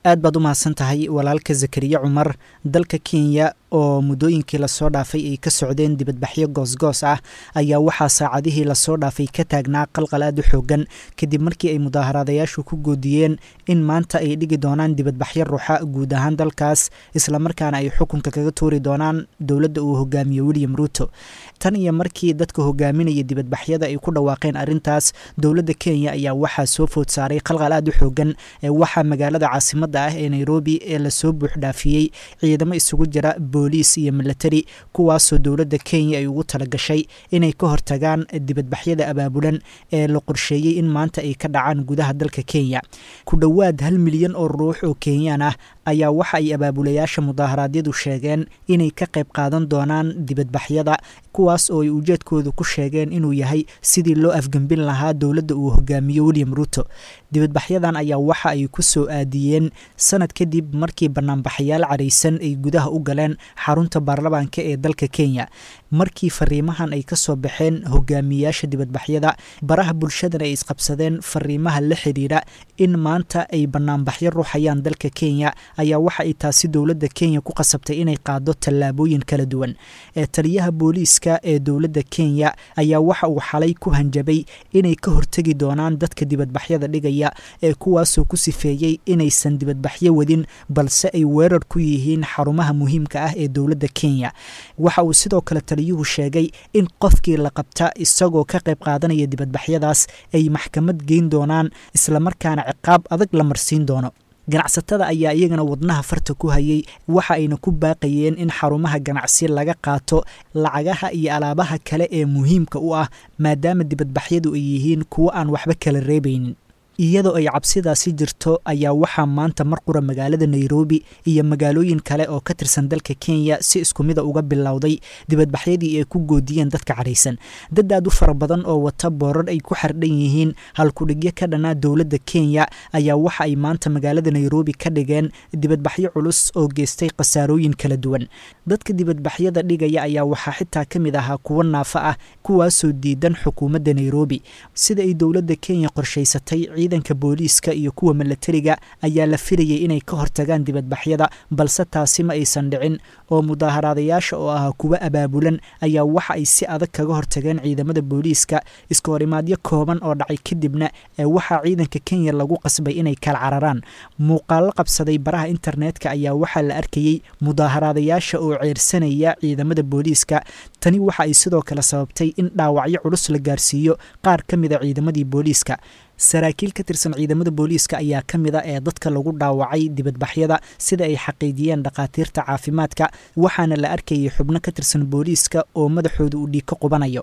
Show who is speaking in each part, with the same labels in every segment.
Speaker 1: aad baad u mahadsan tahay walaalka zakariya cumar dalka kenya oo muddooyinkii lasoo dhaafay ay ka socdeen dibadbaxyo goosgoos ah ayaa waxaa saacadihii lasoo dhaafay ka taagnaa qalqal aad u xoogan kadib markii ay mudaaharaadayaashu ku goodiyeen in maanta ay dhigi doonaan dibadbaxyo ruuxa guud ahaan dalkaas islamarkaana ay xukunka kaga tuuri doonaan dowladda uu hogaamiye william ruuto tan iyo markii dadka hogaaminaya dibadbaxyada ay ku dhawaaqeen arrintaas dowladda kenya ayaa waxaa soo food saaray qalqal aad u xoogan ee waxaa magaalada caasimadda ah ee nairobi ee lasoo buuxdhaafiyey ciidamo isugu jira booliis iyo milatari kuwaasoo dowladda kenya ay ugu talagashay inay ka hortagaan dibadbaxyada abaabulan ee la qorsheeyey in maanta ay ka dhacaan gudaha dalka kenya ku dhowaad hal milyan oo ruux oo kenyaan ah ayaa waxa ay abaabulayaasha mudaaharaadyadu sheegeen inay ka qayb qaadan doonaan dibadbaxyada kuwaas oo ay ujeedkoodu ku sheegeen inuu yahay sidii loo afgembin lahaa dowladda uu hogaamiyo william ruuto dibadbaxyadan ayaa waxa ay ku soo aadiyeen sanad kadib markii banaanbaxayaal caraysan ay gudaha u galeen xarunta baarlamaanka ee dalka kenya markii fariimahan ay ka soo baxeen hogaamiyayaasha dibadbaxyada baraha bulshadana ay isqabsadeen fariimaha la xidhiidha in maanta ay banaanbaxyo ruuxayaan dalka kenya ayaa waxa ay taasi dowladda kenya ku qasabtay inay qaado tallaabooyin kala duwan ee taliyaha booliiska ee dowladda kenya ayaa waxa uu xalay ku hanjabay inay ka hortegi doonaan dadka dibadbaxyada dhigaya ee kuwaasoo ku sifeeyey inaysan dibadbaxyo wadin balse ay weerar ku yihiin xarumaha muhiimka ah ee dowladda kenya waxa uu sidoo kale taliyuhu sheegay in qofkii la qabta isagoo ka qayb qaadanaya dibadbaxyadaas ay maxkamad geyn doonaan islamarkaana ciqaab adag la marsiin doono ganacsatada ayaa iyagana wadnaha farta ku hayay waxa ayna ku baaqayeen in xarumaha ganacsi laga qaato lacagaha iyo alaabaha kale ee muhiimka u ah maadaama dibadbaxyadu ay yihiin kuwo aan waxba kala reebaynin iyadoo ay cabsidaasi jirto ayaa waxaa maanta mar qura magaalada nairobi iyo magaalooyin kale oo ka tirsan dalka kenya si isku mida uga bilowday dibadbaxyadii ay ku goodiyeen dadka cadhaysan dad aad u fara badan oo wata boorar ay ku xardhan yihiin halkudhigyo ka dhanaa dowladda kenya ayaa waxa ay maanta magaalada nairobi ka dhigeen dibadbaxyo culus oo geystay khasaarooyin kala duwan dadka dibadbaxyada dhigaya ayaa waxaa xitaa ka mid ahaa kuwo naafa ah kuwaasoo diidan xukuumadda nairobi sida ay dowladda kenya qorshaysatay ciidanka booliiska iyo kuwa milatariga ayaa la filayay inay ka hortagaan dibadbaxyada balse taasi ma aysan dhicin oo mudaaharaadayaasha oo ahaa kuwa abaabulan ayaa waxa ay si adag kaga hortageen ciidamada booliiska iska horimaadyo kooban oo dhacay kadibna ee waxaa ciidanka kenya lagu qasbay inay kala cararaan muuqaallo qabsaday baraha internetka ayaa waxaa la arkayey mudaaharaadayaasha oo ceersanaya ciidamada booliiska tani waxa ay sidoo kale sababtay in dhaawacyo culus la gaarsiiyo qaar ka mida ciidamadii booliiska saraakiil ka tirsan ciidamada booliiska ayaa ka mid a ee dadka lagu dhaawacay dibadbaxyada sida ay xaqiijiyeen dhakhaatiirta caafimaadka waxaana la arkayay xubno ka tirsan booliiska oo madaxooda uu dhiig ka qubanayo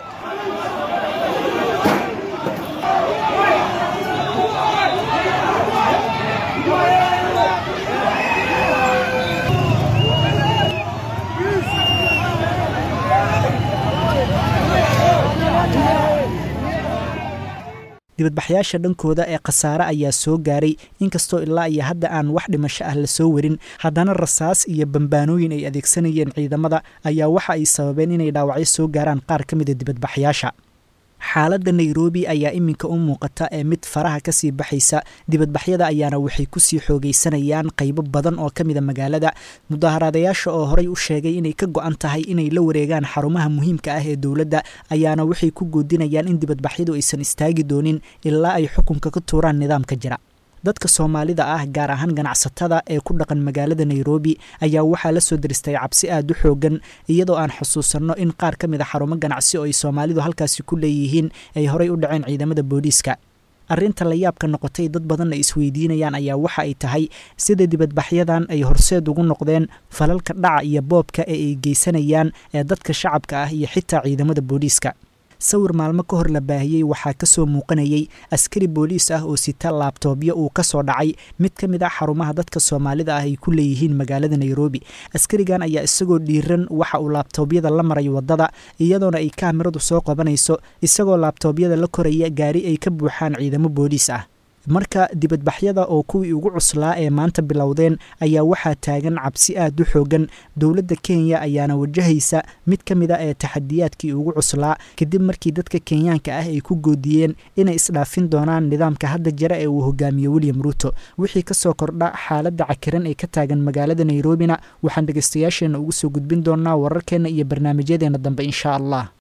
Speaker 1: dibadbaxyaasha dhankooda ee khasaare ayaa soo gaaray inkastoo ilaa iyo hadda aan wax dhimasho ah lasoo warin haddana rasaas iyo bambaanooyin ay adeegsanayeen ciidamada ayaa waxa ay sababeen inay dhaawacyo soo gaaraan qaar ka mida dibadbaxyaasha xaaladda nairobi ayaa iminka u muuqata ee mid faraha kasii baxaysa dibadbaxyada ayaana waxay kusii xoogaysanayaan qaybo badan oo ka mida magaalada mudaaharaadayaasha oo horey u sheegay inay ka go-an tahay inay la wareegaan xarumaha muhiimka ah ee dowladda ayaana waxay ku goodinayaan in dibadbaxyadu aysan istaagi doonin ilaa ay xukunka ka tuuraan nidaamka jira dadka soomaalida ah gaar ahaan ganacsatada ee ku dhaqan magaalada nairobi ayaa waxaa la soo diristay cabsi aad u xoogan iyadoo aan xusuusanno in qaar ka mid a xarumo ganacsi oo ay soomaalidu halkaasi ku leeyihiin ay horey u dhaceen ciidamada booliiska arrinta la yaabka noqotay dad badanna isweydiinayaan ayaa waxa ay tahay sida dibadbaxyadan ay horseed ugu noqdeen falalka dhaca iyo boobka ee ay geysanayaan ee dadka shacabka ah iyo xitaa ciidamada booliiska sawir maalmo ka hor la baahiyey waxaa ka soo muuqanayay askari booliis ah oo sita laabtoobyo uu ka soo dhacay mid ka mid ah xarumaha dadka soomaalida ah ay ku leeyihiin magaalada nairobi askarigan ayaa isagoo dhiiran waxa uu laabtoobyada la maray waddada iyadoona ay kaamiradu soo qabanayso isagoo laabtoobyada la koraya gaari ay ka buuxaan ciidamo booliis ah marka dibadbaxyada oo kuwii ugu cuslaa ee maanta bilowdeen ayaa waxaa taagan cabsi aad u xoogan dowladda kenya ayaana wajahaysa mid ka mid a ee taxadiyaadkii ugu cuslaa kadib markii dadka kenyaanka ah ay ku goodiyeen inay isdhaafin doonaan nidaamka hadda jira ee uu hogaamiyo william ruuto wixii kasoo kordha xaaladda cakiran ee ka taagan magaalada nairobina waxaan dhegeystayaasheena ugu soo gudbin doonaa wararkeenna iyo barnaamijyadeena dambe insha allah